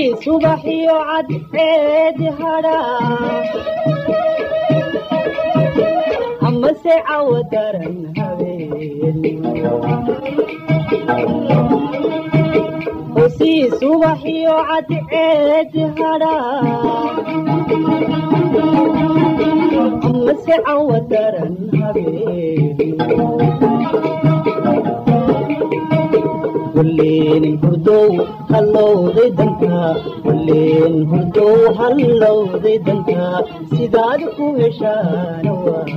subax iyo cadceed hadhaa amase cawo daran habeen hosii subax iyo cadceed hadhaa amase cawo daran habeen walleen hurdow hallowday danka walleen hurdow hallowday danka sidaad ku heshaana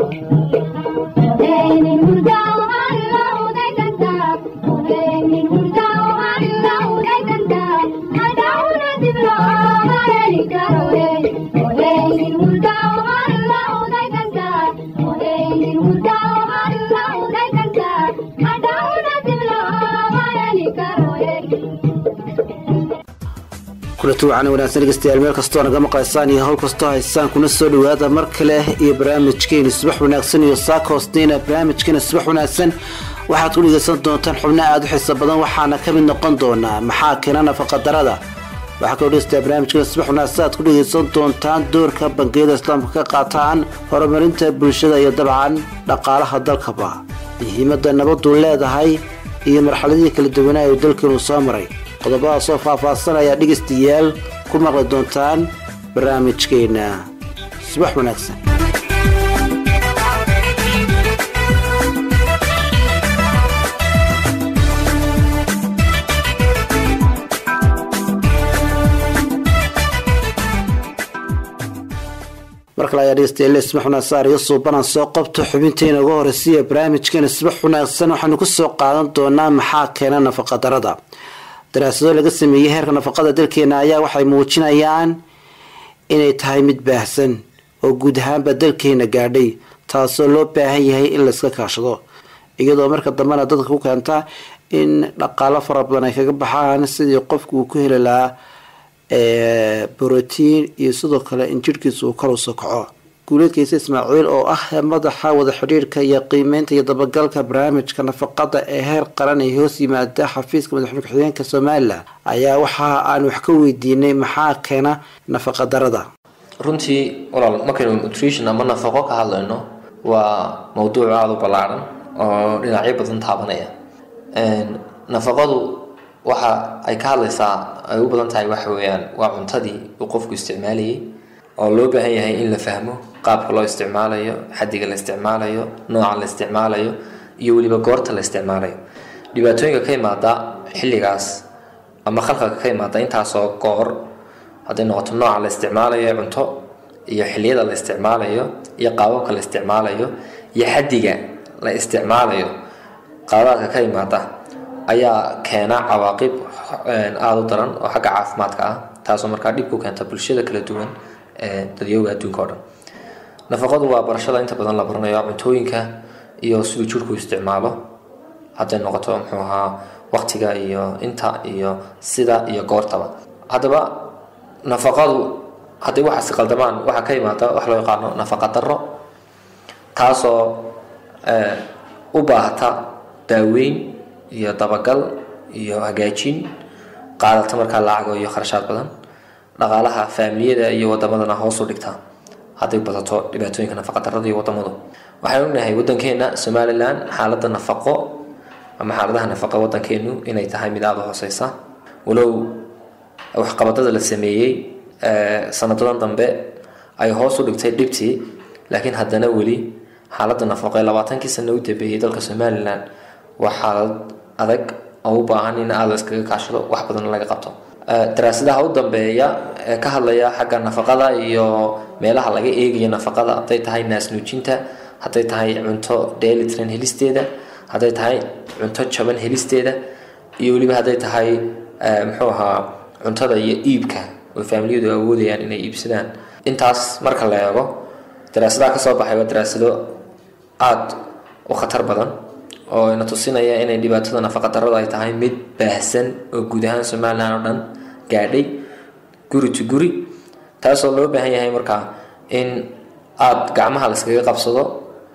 kulati wacan wanaagsan dhegeystayaal meel kastoo naga maqlaysaan iyo howl kastoo haysaan kuna soo dhawaada mar kale iyo barnaamijkeeni subax wanaagsan iyo saaka hoosteyna barnaamijkeena subax wanaagsan waxaad ku dhegeysan doontaan xubno aada u xiiso badan waxaana ka mid noqon doonaa maxaa keena nafaqadarada waxaa kaloo dhegeystayaa barnaamijkeena subax wanaagsan aad ku dhegeysan doontaan doorka bangiyada islaamka ka qaataan horumarinta bulshada iyo dabcan dhaqaalaha dalkaba muhiimada nabadu leedahay iyo marxaladihii kala duwanaa uu dalkeenu soo maray qodobadaasoo faahfaahsan ayaa dhegaystayaal ku maqli doontaan barnaamijkeena subax wanaagsan mar kale ayaa dhegeystayaal subax wanaagsan iga suubanaan soo qabto xubinteena uga horeysiya barnaamijkeena subax wanaagsan waxaanu kusoo qaadan doonaa maxaa keena nafaqadarada daraasado laga sameeyey heerka nafaqada dalkeena ayaa waxay muujinayaan inay tahay mid baahsan oo guud ahaanba dalkeena gaadhay taasoo loo baahan yahay in layska kaashado iyadoo marka dambena dadka ku keenta in dhaqaalo fara badan ay kaga baxaan sidii qofku uu ku heli lahaa brotiin iyo sidoo kale in jirhkiisa uu kor usoo kaco guuleedkiisa ismaaciil oo ah madaxa wada xidhiirka iyo qiimeynta iyo dabagalka barnaamijka nafaqada ee heer qaran ee hoos yimaada xafiiska madaxweyne ku-xigeenka somalilan ayaa waxa aan wax ka weydiinay maxaa keena nafaqa darada runtii walaal markaynu nutrition ama nafaqo ka hadlayno waa mowduuc aada u ballaaran oo dhinacyo badan taabanaya nafaqadu waxa ay ka hadlaysaa ay u badan tahay waxa weeyaan waa cuntadii uu qofku isticmaalayay oo loo baahan yahay in la fahmo qaabka loo isticmaalayo xadiga la isticmaalayo nooca la isticmaalayo iyo weliba goorta la isticmaalayo dhibaatooyinka ka imaada xilligaas ama khalqalka ka imaada intaasoo goor hadday noqoto nooca la isticmaalayo ee cunto iyo xilliyada la isticmaalayo iyo qaababka la isticmaalayo iyo xadiga la isticmaalayo qaadaadka ka imaada ayaa keena cawaaqib aada u daran oo xagga caafimaadka ah taasoo markaa dhib ku keenta bulshada kala duwan ee dadyooga adduunka o dhan nafaqadu waa barashada inta badan la baranayo cuntooyinka iyo siduu jirku isticmaalo hadday noqoto muxuu ahaa waqtiga iyo inta iyo sida iyo goortaba haddaba nafaqadu hadday waxaasi qaldamaan waxaa ka imaada wax loo yaqaano nafaqa daro taasoo u baahata daaweyn iyo dabagal iyo hagaajin qaadata markaa lacago iyo kharashaad badan dhaqaalaha faamiliyada iyo wadamadana hoos u dhigta hadday badato dhibaatooyinka nafaqadarada iyo wadamadu waxaan ognahay wadankeena somalilan xaalada nafaqo ama xaaladaha nafaqa wadankeenu inay tahay mid aada u hooseysa walow waxqabadada la sameeyey sanadadan dambe ay hoos u dhigtay dhibtii laakiin haddana weli xaalada nafaqo ee labaatankii sano u dambeeyey dalka somalilan waa xaalad adag oo u baahan in aada iskaga kaashado wax badan laga qabto daraasadaha u dambeeya ee ka hadlaya xagga nafaqada iyo meelaha laga eegayo nafaqada hadday tahay naasnuujinta hadday tahay cunto dheelitran helisteeda hadday tahay cunto jaban helisteeda iyo weliba hadday tahay muxuu ahaa cuntada iyo iibka oo faamiliyadu awoodayaan inay iibsadaan intaas marka la eego daraasadaha kasoo baxay waa daraasado aada u khatar badan oo ina tusinaya inay dhibaatada nafaqadarrada ay tahay mid baahsan oo guud ahaan somalilan oo dhan gaadhay guri to guri taasoo loo baahan yahay markaa in aada gacmaha la iskaga qabsado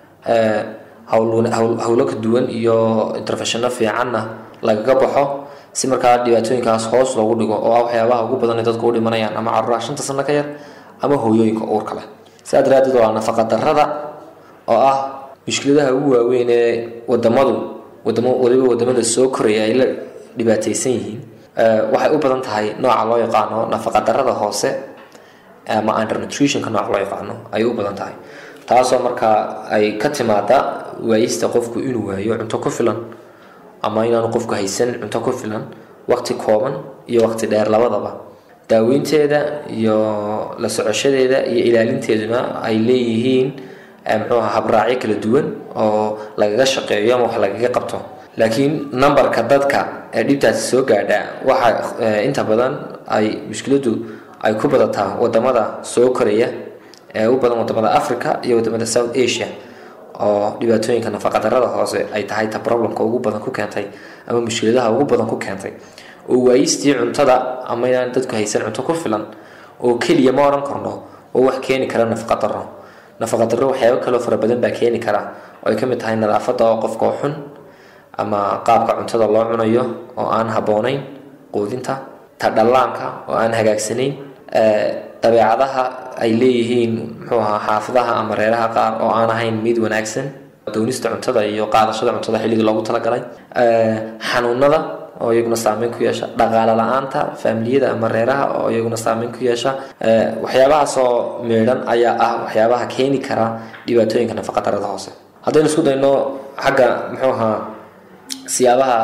howlo ka duwan iyo interfeshano fiicanna lagaga baxo si markaa dhibaatooyinkaas hoos loogu dhigo oo ah waxyaabaha ugu badan ee dadku u dhimanayaan ama caruuraha shanta sano ka yar ama hooyooyinka uurka leh sidaa daraadeed waa nafaqa darrada oo ah mushkiladaha ugu waaweyn ee wadamadu wadamo waliba wadamada soo koraya ay la dhibaataysan yihiin waxay u badan tahay nooca loo yaqaano nafaqa darrada hoose ama undernutritionka nooca loo yaqaano ayay u badan tahay taasoo markaa ay ka timaada waayista qofku inuu waayo cunto ku filan ama inaanu qofku haysan cunto ku filan waqti kooban iyo waqti dheer labadaba daaweynteeda iyo la socoshadeeda iyo ilaalinteeduna ay leeyihiin muxuu aha habraacyo kala duwan oo lagaga shaqeeyo ama wax lagaga qabto laakiin numberka dadka ee dhibtaasi soo gaadha waxa inta badan ay mushkiladu ay ku badataa wadamada soo koraya ee u badan wadamada africa iyo wadamada south asia oo dhibaatooyinka nafaqadarrada hoose ay tahay ta problemka ugu badan ku keentay ama mushkiladaha ugu badan ku keentay oo waayistii cuntada ama inaan dadku haysan cunto ku filan oo keliya ma odhan karno oo wax keeni kara nafaqadarro nafaqadarro waxyaabo kaloo fara badan baa keeni kara oo ay ka mid tahay nadaafadda oo qofka oo xun ama qaabka cuntada loo cunayo oo aan habboonayn quudinta ta dhallaanka oo aan hagaagsanayn dabeecadaha ay leeyihiin muxuu ahaa xaafadaha ama reeraha qaar oo aan ahayn mid wanaagsan doonista cuntada iyo qaadashada cuntada xilligii loogu talagalay xanuunada oo iyaguna saameyn ku yeesha dhaqaale la-aanta faamiliyada ama reeraha oo iyaguna saameyn ku yeesha waxyaabahaasoo meedhan ayaa ah waxyaabaha keeni kara dhibaatooyinka nafaqadarrada hoose haddaynu isku dayno xagga muxuu ahaa siyaabaha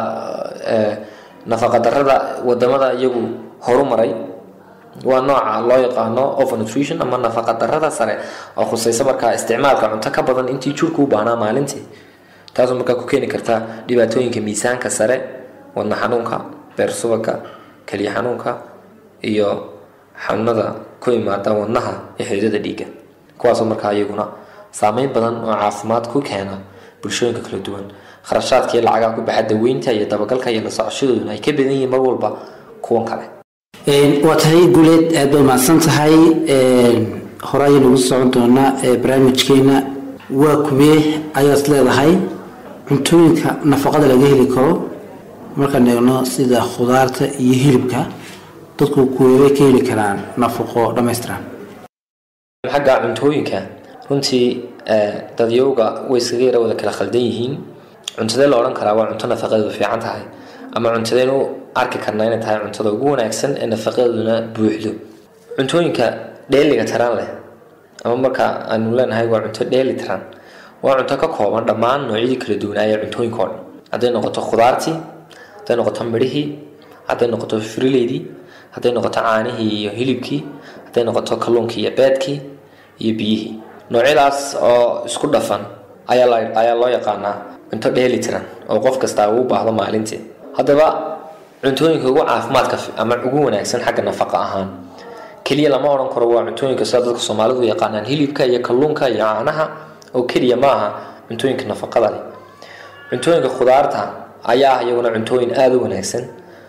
nafaqadarrada wadamada iyagu horumaray waa nooca loo yaqaano overnutrition ama nafaqadarrada sare oo khusaysa markaa isticmaalka cunto ka badan intii jirku u baahnaa maalintii taasoo markaa ku keeni karta dhibaatooyinka miisaanka sare wadna xanuunka beer subaga keliya xanuunka iyo xanuunada ku imaada wadnaha iyo xididada dhiigga kuwaasoo markaa iyaguna saameyn badan oo caafimaad ku keena bulshooyinka kala duwan kharashaadka iyo lacagaa ku baxa daweynta iyo dabagalka iyo la socoshadooduna ay ka badan yihiin mar walba kuwan kale waa tahay guuleed aad bay mahadsan tahay hore ayaynu ugu socon doonaa barnaamijkeena waa kubee ayaad leedahay cuntooyinka nafaqada laga heli karo markaan eegno sida khudaarta iyo hilibka dadku kuweebay ka heli karaan nafaqo dhammaystiran xagga cuntooyinka runtii dadyowga way iskaga yara wada kala khaldan yihiin cuntadee la odhan karaa waa cunto nafaqadeedu fiican tahay ama cuntadeynu arki karnaa inay tahay cuntada ugu wanaagsan ee nafaqadeeduna buuxdo cuntooyinka dheeliga taran leh ama marka aanu leenahay waa cunto dheeli taran waa cunto ka kooban dhammaan noocyadii kala duwanaaya cuntooyinka oo dhan hadday noqoto khudaartii hadday noqoto midhihii hadday noqoto frileydii hadday noqoto caanihii iyo hilibkii hadday noqoto kalluunkii iyo beedkii iyo biyihii noocyadaas oo isku dhafan ayaa loo yaqaanaa cunto dheeli tiran oo qof kastaa uu baahdo maalintii haddaba cuntooyinka ugu caafimaadka ama ugu wanaagsan xagga nafaqa ahaan keliya lama odhan karo waa cuntooyinka sida dadka soomaalidu yaqaanaan hilibka iyo kalluunka iyo caanaha oo keliya ma aha cuntooyinka nafaqada leh cuntooyinka khudaarta ayaa ah iyaguna cuntooyin aada u wanaagsan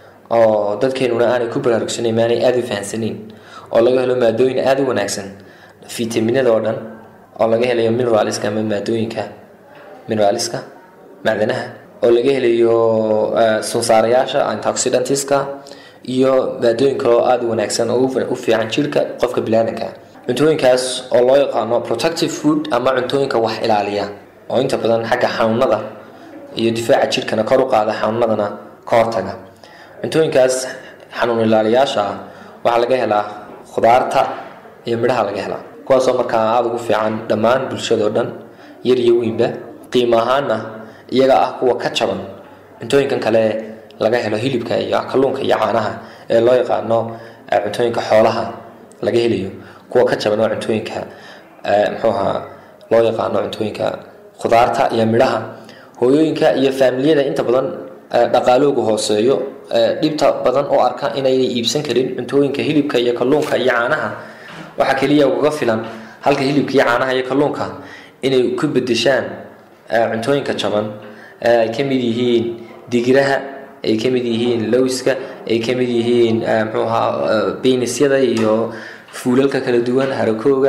oo dadkeenuna aanay ku baraarugsanayn maanay aada u fahansanayn oo laga helo maadooyin aada u wanaagsan fitaminada oo dhan oo laga helayo mineraliska ama maadooyinka mineraliska macdanaha oo laga helayo sunsaarayaasha antioxidantska iyo maadooyin kale oo aada u wanaagsan oo u fiican jirka qofka bilaadanka cuntooyinkaas oo loo yaqaano protective food ama cuntooyinka wax ilaaliya oo inta badan xagga xanuunada iyo difaaca jirkana kor u qaada xanuunadana ka hortaga cuntooyinkaas xanuun ilaaliyaasha ah waxaa laga helaa khudaarta iyo midhaha laga helaa kuwaasoo markaa aada ugu fiican dhammaan bulshadao dhan yar iyo weynba qiimo ahaana iyaga ah kuwa ka jaban cuntooyinkan kale laga helo hilibka iyo kalluunka iyo caanaha ee loo yaqaano cuntooyinka xoolaha laga helayo kuwa ka jaban waa cuntooyinka muxuuha loo yaqaano cuntooyinka khudaarta iyo midhaha hooyooyinka iyo faamiliyada inta badan dhaqaalooga hooseeyo dhibta badan oo arka inaynay iibsan karin cuntooyinka hilibka iyo kalluunka iyo caanaha waxaa keliya ugaga filan halka hilibka iyo caanaha iyo kalluunka inay ku bedeshaan cuntooyinka jaban ay ka mid yihiin digiraha ay ka mid yihiin lowska ay ka mid yihiin muxuu ahaa beenisyada iyo fuulalka kala duwan harakooga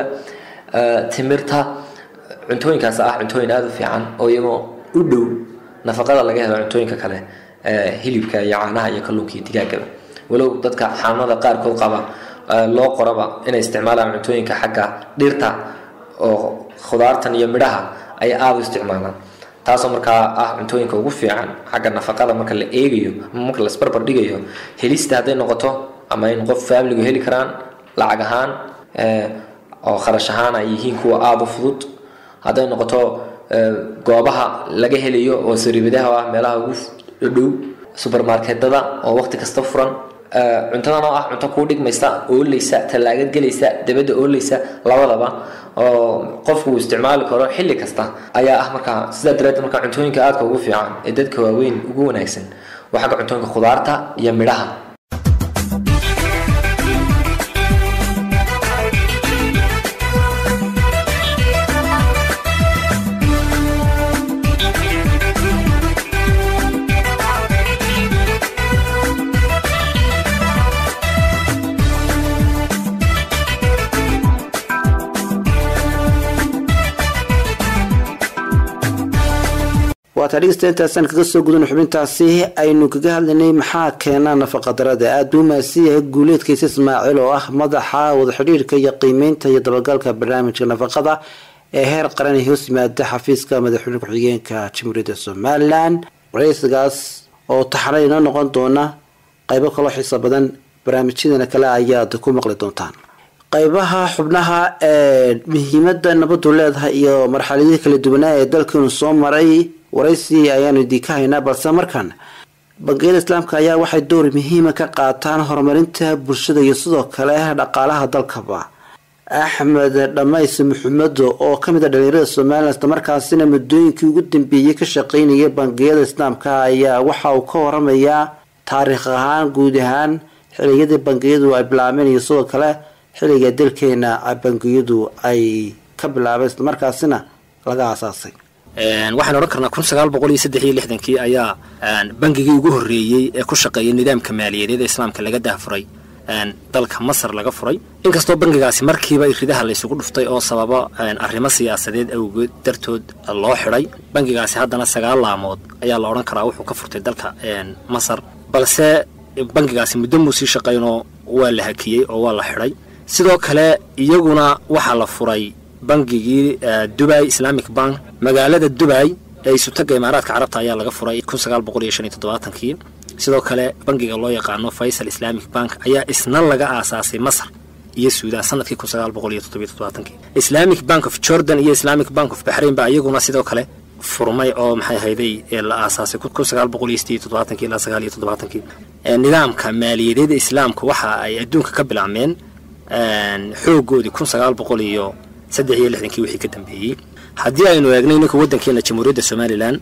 timirta cuntooyinkaas ah cuntooyin aada u fiican oo iyagoo u dhow nafaqada laga helo cuntooyinka kale hilibka iyo caanaha iyo kalluunka iyo digaagaba walow dadka xanuunada qaarkood qaba loo qoraba inay isticmaalaan cuntooyinka xagga dhirta oo khudaartan iyo midhaha ay aada u isticmaalaan taasoo markaa ah cuntooyinka ugu fiican xagga nafaqada marka la eegayo ama marka la isbarbar dhigayo helista hadday noqoto ama in qof faamiligu heli karaan lacag ahaan oo kharash ahaan ay yihiin kuwa aada u fudud hadday noqoto goobaha laga helayo oo sariibadaha ah meelaha ugu dhow subermarketada oo waqti kasta furan cuntadan oo ah cunto kuu dhigmaysa oolaysa tallaagad gelaysa dabadda oolaysa labadaba oo qofku uu isticmaali karo xilli kasta ayaa ah markaa sidaa daraadeed markaa cuntooyinka aadka ugu fiican ee dadka waaweyn ugu wanaagsan waa xagga cuntooyinka khudaarta iyo midhaha waataa dhegeysta intaasaan kaga soo gudan xubintaasi aynu kaga hadlaynay maxaa keena nafaqadarada aada u mahadsan yahay guuleedkiisa ismaaciil oo ah madaxa wadaxidhiirka iyo qiimeynta iyo dabagalka barnaamijka nafaqada ee heer qaran ee hoos yimaada xafiiska madaxweyne ku-xigeenka jamhuuriyadda somalilan wareysigaas oo taxana inoo noqon doona qaybo kaloo xiisa badan barnaamijyadana kale ayaad ku maqli doontaan qaybaha xubnaha ee muhiimada nabadu leedahay iyo marxaladihii kala duwanaa ee dalkeenu soo maray waraysi ayaanu idinka haynaa balse markan bangiyada islaamka ayaa waxay door muhiima ka qaataan horumarinta bulshada iyo sidoo kale dhaqaalaha dalkaba axmed dhamays maxamedo oo kamid a dhalinyarada somalilan islamarkaasina muddooyinkii ugu dambeeyey ka shaqeynaya bangiyada islaamka ayaa waxa uu ka waramayaa taariikh ahaan guud ahaan xiliyadii bangiyadu ay bilaabeen iyo sidoo kale xilliga dalkeena bangiyadu ay ka bilaabeen islamarkaasina laga aasaasay waxaan odhan karnaa kun sagaal boqol iyo saddex iyo lixdankii ayaa bangigii ugu horreeyey ee ku shaqeeyay nidaamka maaliyadeed ee islaamka laga dahfuray dalka masar laga furay inkastoo bangigaasi markiiba ridaha laysugu dhuftay oo sababo arrimo siyaasadeed awgeed dartood loo xidhay bangigaasi haddana sagaal laamood ayaa la odhan karaa wuxuu ka furtay dalka masar balse bangigaasi muddo muu sii shaqaynoo waa la hakiyey oo waa la xidhay sidoo kale iyaguna waxaa la furay bangigii dubai islamic bank magaalada dubai ee isutaga imaaraadka carabta ayaa laga furay kun sagaal boqol iyo shan iyo toddobaatankii sidoo kale bangiga loo yaqaano faysal islamic bank ayaa isna laga aasaasay masar iyo suudaan sanadkii kun sagaal boqol iyo toddobiyo toddobaatankii islamic bank of jordan iyo islamic bank of baxrain baa iyaguna sidoo kale furmay oo maxay hayday la aasaasay kun sagaal boqol iyo sideed iyo toddobaatankii ilaa sagaal iyo toddobaatankii nidaamka maaliyadeeda islaamka waxa ay adduunka ka bilaabmeen xoogoodii kun sagaal boqol iyo saddex iyo lixdankii wixii ka dambeeyey haddii aynu eegnay ninka waddankeena jamhuuriyadda somalilan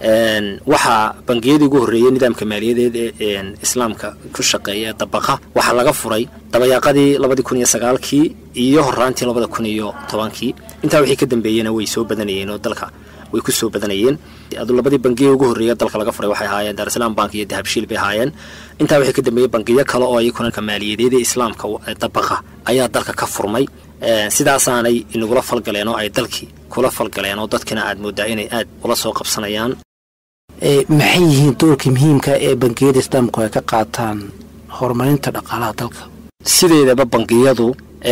waxaa bangiyadii ugu horreeyey nidaamka maaliyadeed ee islaamka ku shaqeeya ee dabaqa waxaa laga furay dabayaaqadii labadii kun iyo sagaalkii iyo horaantii labada kun iyo tobankii intaa wixii ka dambeeyena way soo badanayeen oo dalka way ku soo badanayeen adu labadii bangiya ugu horreeya dalka laga furay waxay ahaayeen daarisalaam bank iyo dahabshiil bay ahaayeen intaa wixii ka dambeeyey bangiyo kale oo iyakuna maaliyadeeda islaamka dabaqa ayaa dalka ka furmay sidaasaanay inagula falgaleen oo ay dalkii kula falgaleen oo dadkina aad moodaa inay aad ula soo qabsanayaan maxay yihiin doorka muhiimka ee bangiyada islaamku ay ka qaataan horumarinta dhaqaalaha dalka sideedaba bangiyadu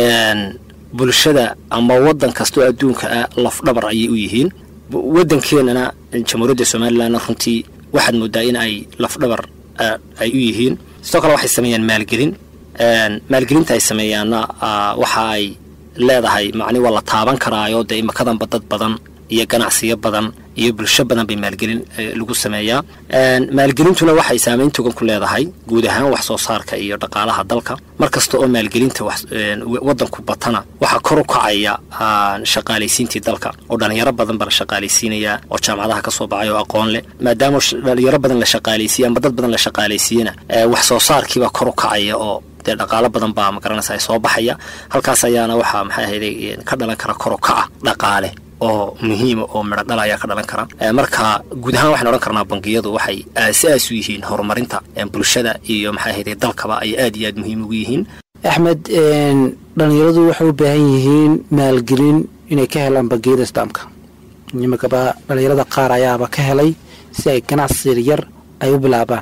bulshada ama waddan kastoo adduunka ah lafdhabar ayay u yihiin waddankeenana jamhuuriyadda somalilanna runtii waxaad moodaa in ay lafdhabar ay u yihiin sidoo kale waxay sameeyaan maalgelin maalgelinta ay sameeyaanna waxa ay leedahay macni waa la taaban karaayo dee imakadanba dad badan iyo ganacsiyo badan iyo bulsho badan bay maalgelin lagu sameeyaa maalgelintuna waxay saameyn togan ku leedahay guud ahaan wax soo saarka iyo dhaqaalaha dalka mar kasta oo maalgelinta waddanku batana waxaa kor u kacaya shaqaalaysiintii dalka oo dhalinyaro badan baa la shaqaalaysiinaya oo jaamacadaha kasoo baxay oo aqoon leh maadaama dhalinyaro badan la shaqaalaysiiye ama dad badan la shaqaalaysiiyena wax soo saarkiibaa kor u kacaya oo dee dhaqaalo badan baa magaranaysa ay soo baxaya halkaas ayaana waxaa maxay ahayday ka dhalan kara kor u kaca dhaqaale oo muhiima oo midho dhal ayaa ka dhalan kara marka guud ahaan waxaan odhan karnaa bangiyadu waxay aas-aas u yihiin horumarinta bulshada iyo maxay ahayday dalkaba ay aad iyo aad muhiim ugu yihiin axmed dhalinyaradu waxay u baahan yihiin maalgelin inay ka helaan bangiyada islaamka imikaba dhalinyarada qaar ayaaba ka helay si ay ganacsi yar ay u bilaabaan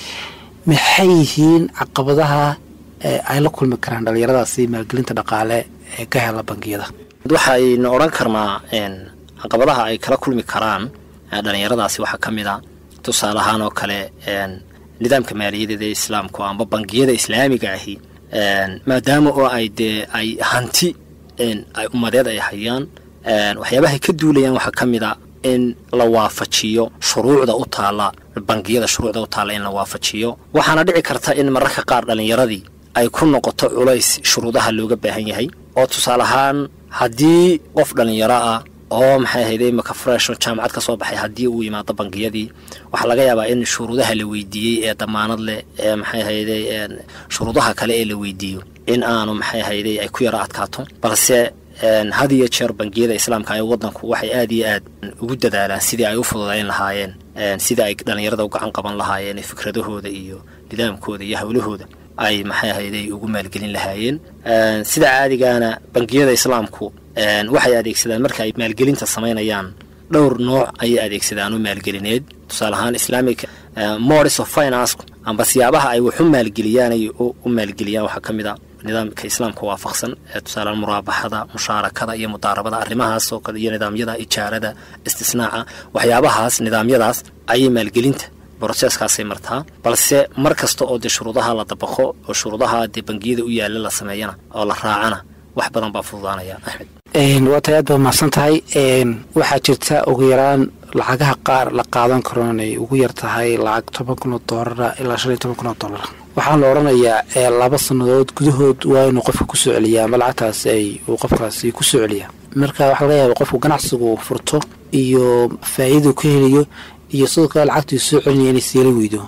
maxay yihiin caqabadaha ee ay la kulmi karaan dhalinyaradaasi maalgelinta dhaqaale ee ka hela bangiyada waxaynu odhan karnaa caqabadaha ay kala kulmi karaan dhalinyaradaasi waxaa ka mid a tusaale ahaan oo kale nidaamka maaliyadeed ee islaamku amba bangiyada islaamiga ahi maadaama oo ay dee ay hanti ay ummadeed ay hayaan waxyaabahay ka duulayaan waxaa ka mid a in la waafajiyo shuruucda u taalla bangiyada shuruucda u taalla in la waafajiyo waxaana dhici karta in mararka qaar dhallinyaradii ay ku noqoto culays shuruudaha looga baahan yahay oo tusaale ahaan haddii qof dhallinyaro ah oo maxay ahayde imaka freshon jaamacad ka soo baxay haddii uu yimaado bangiyadii waxaa laga yaabaa in shuruudaha la weydiiyey ee damaanad leh ee maxay ahayde shuruudaha kale ee la weydiiyo in aanu maxay ahayde ay ku yaro adkaato balse had iyo jeer bangiyada islaamka ee wadanku waxay aad iyo aad ugu dadaalaan sidii ay u fududayn lahaayeen sidii ay dhallinyarada u gacan qaban lahaayeen fikradahooda iyo nidaamkooda iyo howlahooda ay maxay ahayde ugu maalgelin lahaayeen sida caadigaana bangiyada islaamku waxay adeegsadaan marka ay maalgelinta samaynayaan dhowr nooc ayay adeegsadaan u maalgelineed tusaale ahaan islamic modis of finance amba siyaabaha ay wax u maalgeliyaan ay u maalgeliyaan waxaa ka mid a nidaamka islaamka waafaqsan ee tusaale muraabaxada mushaarakada iyo mudaarabada arrimahaas oo kale iyo nidaamyada ijaarada istisnaaca waxyaabahaas nidaamyadaas ayay maalgelinta broseskaasay martaa balse mar kasta oo dee shuruudaha la dabaqo oo shuruudaha dee bangiyada u yaalla la sameeyana oo la raacana wax badan baa fududaanaya axmed waa tay aad baa mahadsan tahay waxaa jirta ugu yaraan lacagaha qaar la qaadan karo inay ugu yar tahay lacag toban kun oo doolara ilaa shan iyo toban kun oo doolara waxaan la odhanayaa laba sannadood gudahood waa inuu qofka kusoo celiyaa ama lacagtaasi ay uu qofkaasi kusoo celiyaa marka waxaa laga yaaba qofku ganacsigu furto iyo faa'iidau ka helayo iyo sidoo kale lacagtii soo celinaya inay seela weydo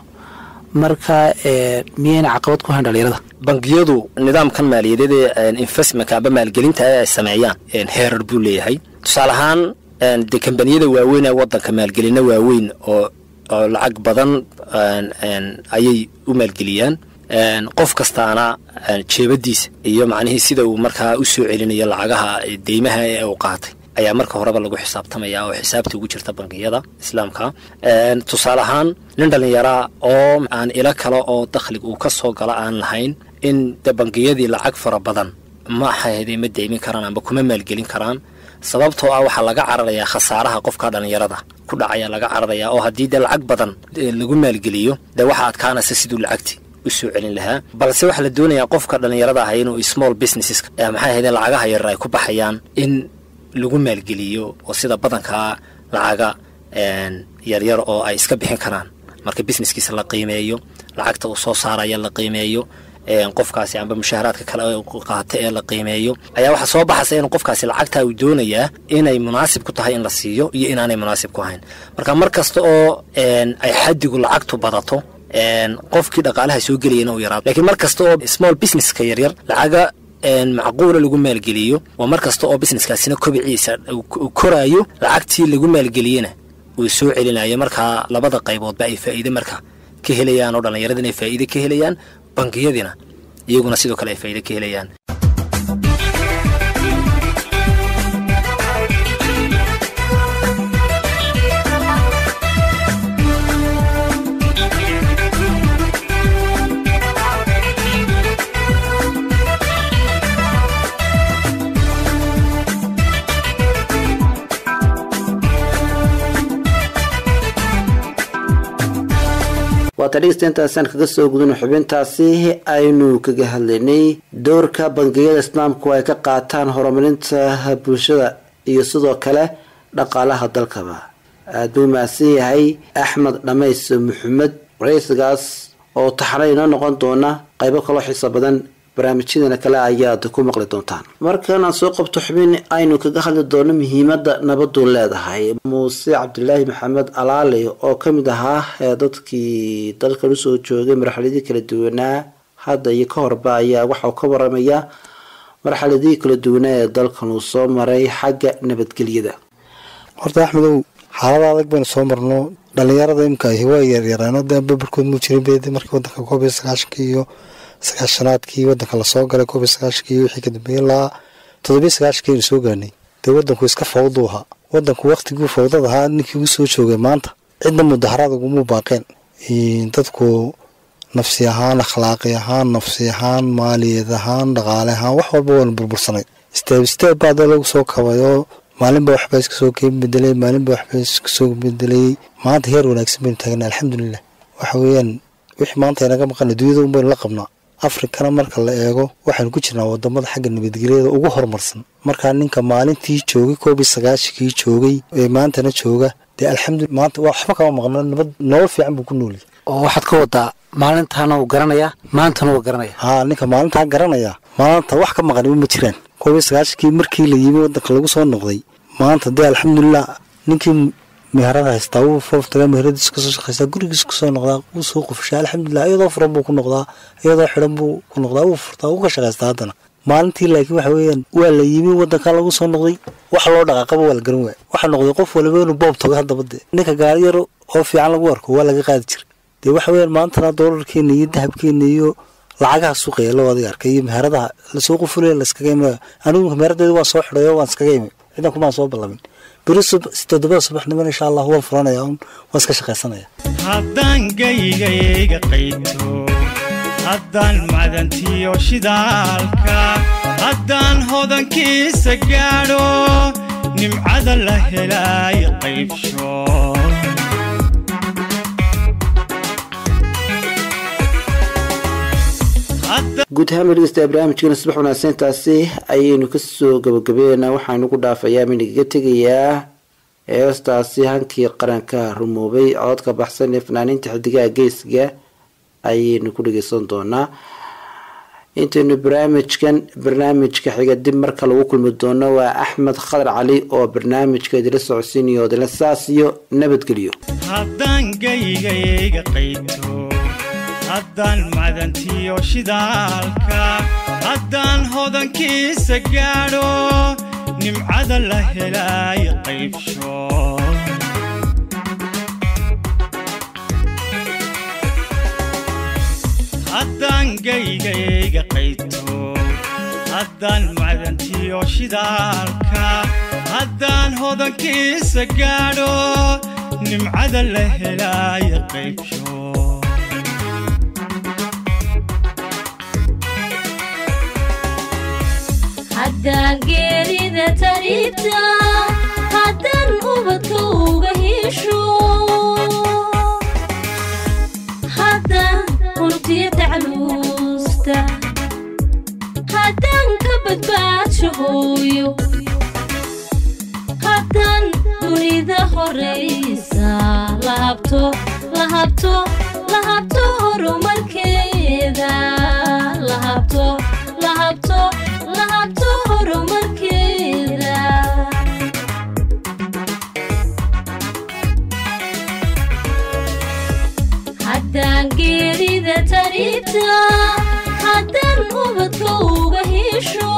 marka miyayna caqabad ku hayn dhalinyarada bangiyadu nidaamkan maaliyadeed ee investmentka amba maalgelinta ay sameeyaan heerar buu leeyahay tusaale ahaan dee kambaniyada waaweyn ee wadanka maalgelina waaweyn oo oo lacag badan ayay u maalgeliyaan qof kastaana jeebadiisa iyo macnihii sida uu markaa u soo celinayo lacagaha deymaha ee uu qaatay ayaa marka horeba lagu xisaabtamaya oo xisaabta ugu jirta bangiyada islaamka tusaale ahaan nin dhallinyaraa oo aan ilo kale oo dakhlig uu ka soo galo aan lahayn in de bangiyadii lacag fara badan ma ahayde ma deymin karaan amba kuma maalgelin karaan sababtoo ah waxaa laga cararayaa khasaaraha qofka dhallinyarada ku dhacaya laga cararayaa oo haddii dee lacag badan lagu maalgeliyo dee waxaa adkaanaysa siduu lacagti u soo celin lahaa balse waxaa la doonayaa qofka dhallinyarada ah inuu small businesseska maxay ahayde lacagaha yarar ay ku baxayaan in lagu maalgeliyo oo sida badankaa lacaga yaryar oo ay iska bixin karaan marka businesskiisa la qiimeeyo lacagta uu soo saaraya la qiimeeyo qofkaasi amba mushaaharaadka kale qaata ee la qiimeeyo ayaa waxaa soo baxaysa inuu qofkaasi lacagtaa uu doonayaa inay munaasib ku tahay in la siiyo iyo inaanay munaasib ku ahayn marka mar kasta oo ay xadigu lacagtu badato qofkii dhaqaalaha soo gelayana uu yaraado lakiin mar kasta oo small businesska yaryar lacaga macquula lagu maalgeliyo waa mar kasta oo businesskaasina kobiciisa uu koraayo lacagtii lagu maalgeliyena uu soo celinayo markaa labada qayboodba ay faa'iide marka ka helayaan oo dhallinyaradina ay faa'iide ka helayaan bangiyadina iyaguna sidoo kale ay faa'iide ka helayaan waata dhegeystaintaasaan kaga soo gudano xubintaasi aynu kaga hadlaynay doorka bangiyada islaamku ay ka qaataan horumarinta bulshada iyo sidoo kale dhaqaalaha dalkaba aada buu mahadsan yahay axmed dhamays maxamed waraysigaas oo taxana inoo noqon doona qaybo kaloo xiiso badan barnaamijyadeena kale ayaad ku maqli doontaan markanaan soo qabto xubin aynu kaga hadli doono muhiimada nabadu leedahay muuse cabdilaahi maxamed alaali oo kamid ahaa dadkii dalkan usoo joogay marxaladii kala duwanaa hadda iyo ka horba ayaa waxauu ka waramaya marxaladii kala duwanaa ee dalkan uu soo maray xagga nabadgelyada horta axmedow xaalada adag baynu soo marno dhalinyarada imka waa yaryaraano de babarkood muu jirin be markii wadanka koob iyo sagaashankii iyo sagaashanaadkii wadanka lasoo galay koob iyo sagaashankii iyo wixii kadambeeyey ilaa toddobiyo sagaashankii aynu soo gaarnay dee wadanku iska fawduu ahaa wadanku waktiguu fawdad ahaa ninkii ugu soo joogay maanta cidna mudaharaad uguma baaqeen dadku nafsi ahaan akhlaaqi ahaan nafsi ahaan maaliyad ahaan dhaqaale ahaan wax walba waana burbursanay steeb steeb baa dee lagu soo kabayoo maalinba waxba iska soo keen bedelay maalinba waxba iska soo bedelayay maanta heer wanaagsan baynu taagna alxamdulilah waxa weeyaan wixii maanta inaga maqana dunyada un baynu la qabnaa afrikana marka la eego waxaynu ku jirnaa wadamada xagga nabadgelyada ugu horumarsan markaa ninka maalintii joogay koob iyo sagaashankii joogay ee maantana jooga dee alxamdulila maanta waxba kama maqno nabad nolol fiican buu ku nooliyay oo waxaad ka wadaa maalintaana uu garanayaa maantana uu garanaya haa ninka maalintaa garanaya maanta wax ka maqaniba ma jiraan koob iyo sagaashankii markii la yimi wadanka lagu soo noqday maanta dee alxamdulilah ninkii meherada haystaa wuu fooftagaa meheradiis kasoo shaqaystaa gurigiis kusoo noqdaa wuu soo qufshaa alxamdulilah iyadoo furan buu ku noqdaa iyadoo xidhan buu ku noqdaa wuu furtaa wuu ka shaqaystaa haddana maalintii laakiin waxa weeyaan waa la yimi wadanka lagu soo noqday wax loo dhaqaaqaba waa la garan waaya waxaa noqday qof waliba inuu boob tago haddaba dee ninka gaari yar oo fiican lagu arko waa laga qaadi jiray dee waxa weeyaan maantana doolarkeena iyo dahabkeena iyo lacagaha suuqaya loo adiga arkay iyo meheradaha lasoo qufulaya laskaga imaya anigu meheradeyda waan soo xidhayo waan iskaga imi ciidan kumaan soo ballamin beri toddobada subaxniman insha allah waan furanaya un waan iska shaqaysanaya haddaan gaygayga qayto haddaan madantiyo shidaalka haddaan hodankiisa gaadho nimcada la helaay qaybsho guud ahaan dhegeysta barnaamijkeena subax wanaagsan taasi ayaynu kasoo gabagabeynaa waxaanu ku dhaafayaa minagaga tegayaa heestaasi hankii qaranka rumoobay cododka baxsan ee fanaaniinta xidigaha geesga ayaynu ku dhegeysan doonaa intaynu barnaamijkan barnaamijka xiga dib marka lagu kulmi doono waa axmed khadar cali oo barnaamijka idila socodsiinayo odila saas iyo nabadgelyo haddaan gaygayga qayto haddaan madantiyo shidaalka haddaan hodankiisa gaadho nimcada la helaay qaybsho haddaan gaygayga qayto haddaan madantiyo shidaalka haddaan hodankiisa gaadho nimcada la helaay qaybsho haddaan geerida tariibta haddaan ubadka uga hesho haddaan urtiya tacluusta haddaan ka badbaadsho hooyo haddaan dunida horaysa lahabto lahabto lahabto horumarkeeda lahabto lahabto lahabto horumarkeeda haddaan geerida tariibta haddaan ubadka uga hesho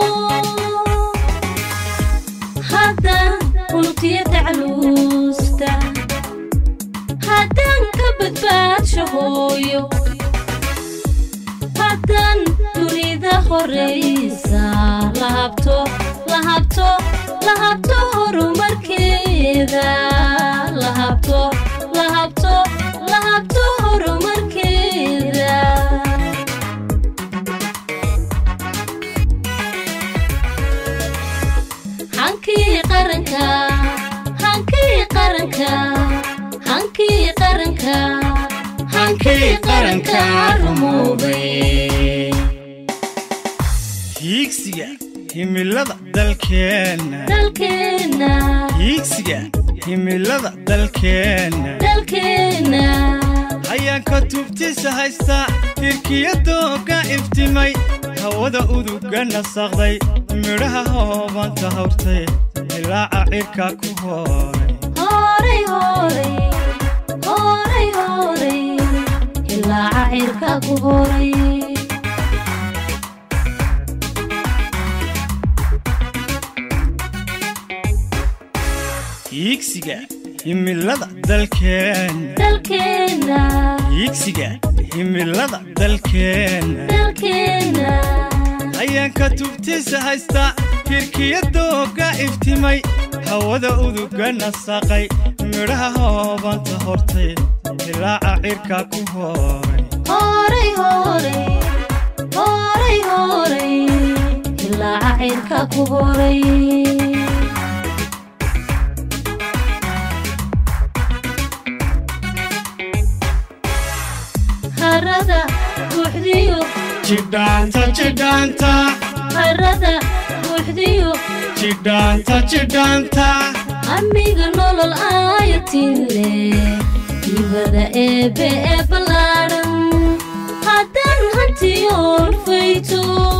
haddaan unugtiya tacluusta haddaan ka badbaadsho hooyo haddaan dunida horaysa lahabto lahabto lahabto horumarkeeda lahabto lahabto lahabto horumarkeeda hankii qaranka hankii qaranka hankii qaranka hankii qaranka rumoobay hiigsiga himilada dalkeenna dalkeenna hiigsiga himilada dalkeenna dalkeenna hayaanka tubtiisa haysta tirkiyadooga iftimay hawada uduga nasaqday midhaha hoobanta hawrtay ilaaca cirka ku hooray horay horay horay horay ilaaca cirka ku horay hiigsiga himilada dalkeenna dalkeenna hiigsiga himilada dalkeenna dalkeenna hayaanka tubtiisa haysta tirkiyadooga iftimay hawada uduga nasaqay midhaha hoobanta hortay hilaaca cirka ku hooray horay horay horay horay ilaaca cirka ku horay harada buuxdiyo jidhaanta jidhaanta harada buuxdiyo jidhaanta jidhaanta amiga nolol aayatile dibada eebe ee ballaadhan haddaan hantiyoon fayto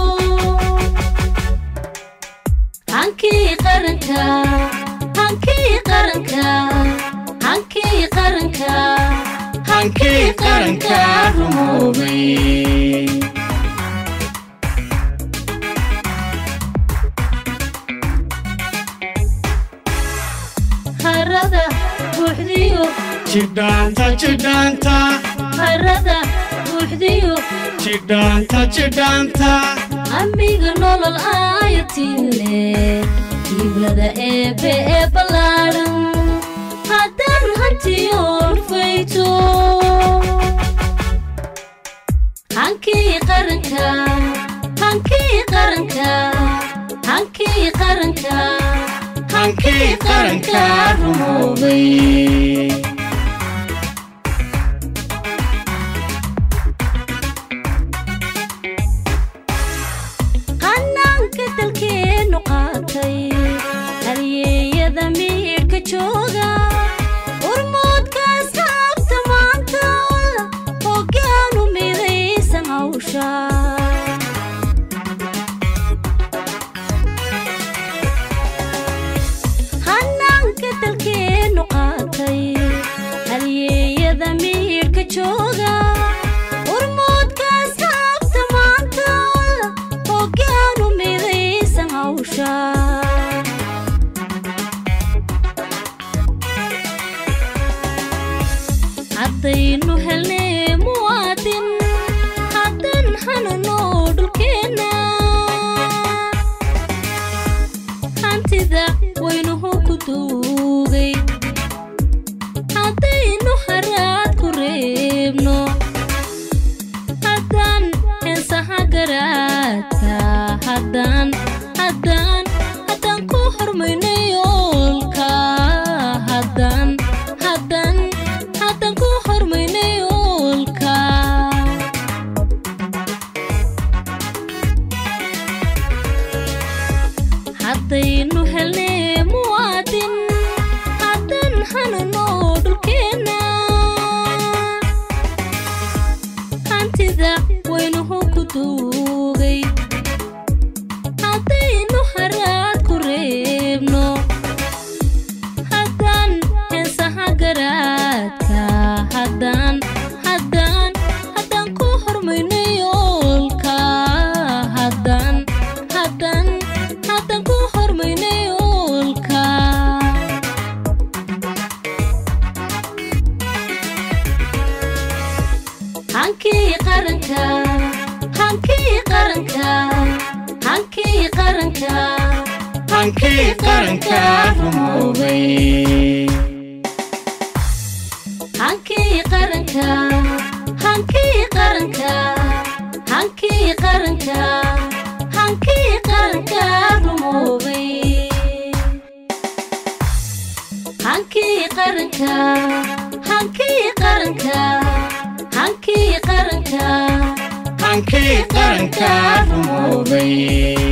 hankii qaranka hankii qaranka hankii qaranka hankii qaranka rumoobay harada buuxdiyo jidhaanta jidhaanta harada buuxdiyo jidhaanta jidhaanta amiga nolol aayatile dibada eebe ee ballaadhan haddaan hantiyoon fayto hankii qaranka hankii qaranka hankii qaranka hankii qaranka rumoobay qanaanka dalkeennu qaatay halyeeyada miidhka jooga urmoodkaas haabta maanta hoggaanu midaysan hawsha hanaanka dalkeennu qaatay halyeeyada miidhka jooga urmoodkaas haabta maanta hoggaanu midaysan hawsha haddaynu helnay muwaadin haddan hanano dhulkeenna hantida waynuhu ku duugay haddaynu haraad ku reebno haddaan heensaha garaadka haddaan haddaan haddaan ku hormayno yoolka haddaan haddaan haddaan ku hormayno yoolka haddaynu helnay muwaadin haddan hanano dhulkeenna hantida waynuhu ku duugay haddaynu haraad ku reebno haddaan heensaha garaadka haddaan haddaan haddaan ku hormayno yoolka haddaan haddaan haddaan ku hormayno yoolka hankii qaranka hankii qaranka hankii qaranka hankii qaranka rumoobay hankii qaranka hankii qaranka hankii qaranka hankii qaranka rumoobay hankii qaranka hankii qaranka hankii qaranka hankii qaranka rumoobay